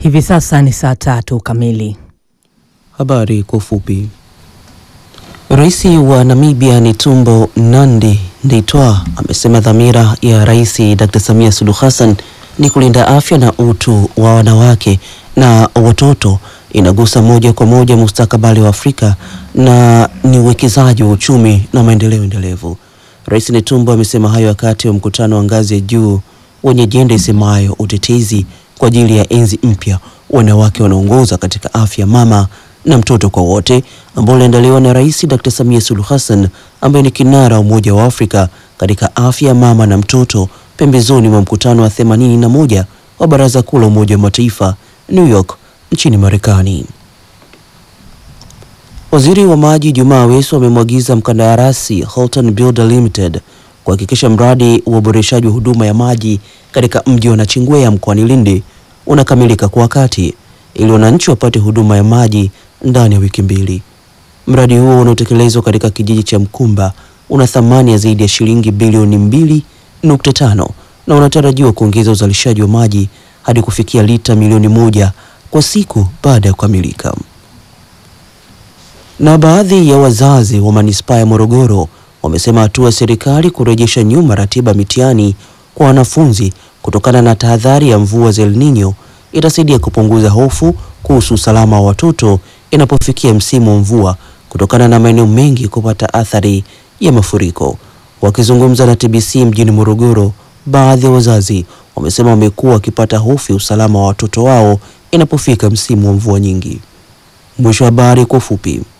Hivi sasa ni saa tatu kamili. Habari kwa ufupi. Rais wa Namibia Netumbo Nandi Ndaitwah amesema dhamira ya Rais Dr. Samia Suluhu Hassan ni kulinda afya na utu wa wanawake na watoto, inagusa moja kwa moja mustakabali wa Afrika na ni uwekezaji wa uchumi na maendeleo endelevu. Rais Netumbo amesema hayo wakati wa mkutano wa ngazi ya juu wenye ajenda isemayo utetezi kwa ajili ya enzi mpya, wanawake wanaongoza katika afya mama na mtoto kwa wote, ambao uliandaliwa na Rais Dr. Samia Suluhu Hassan ambaye ni kinara wa Umoja wa Afrika katika afya mama na mtoto, pembezoni mwa mkutano wa 81 wa Baraza Kuu la Umoja wa Mataifa New York nchini Marekani. Waziri wa Maji Jumaa Aweso amemwagiza mkandarasi Holton Builder Limited kuhakikisha mradi wa uboreshaji wa huduma ya maji katika mji wa Nachingwea mkoani Lindi unakamilika kwa wakati ili wananchi wapate huduma ya maji ndani ya wiki mbili. Mradi huo unaotekelezwa katika kijiji cha Mkumba una thamani ya zaidi ya shilingi bilioni mbili nukta tano na unatarajiwa kuongeza uzalishaji wa maji hadi kufikia lita milioni moja kwa siku baada ya kukamilika. Na baadhi ya wazazi wa manispaa ya Morogoro wamesema hatua ya serikali kurejesha nyuma ratiba mitihani kwa wanafunzi kutokana na tahadhari ya mvua za El Nino itasaidia kupunguza hofu kuhusu usalama wa watoto inapofikia msimu wa mvua kutokana na maeneo mengi kupata athari ya mafuriko. Wakizungumza na TBC mjini Morogoro, baadhi ya wazazi wamesema wamekuwa wakipata hofu ya usalama wa watoto wao inapofika msimu wa mvua nyingi. Mwisho wa habari kwa ufupi.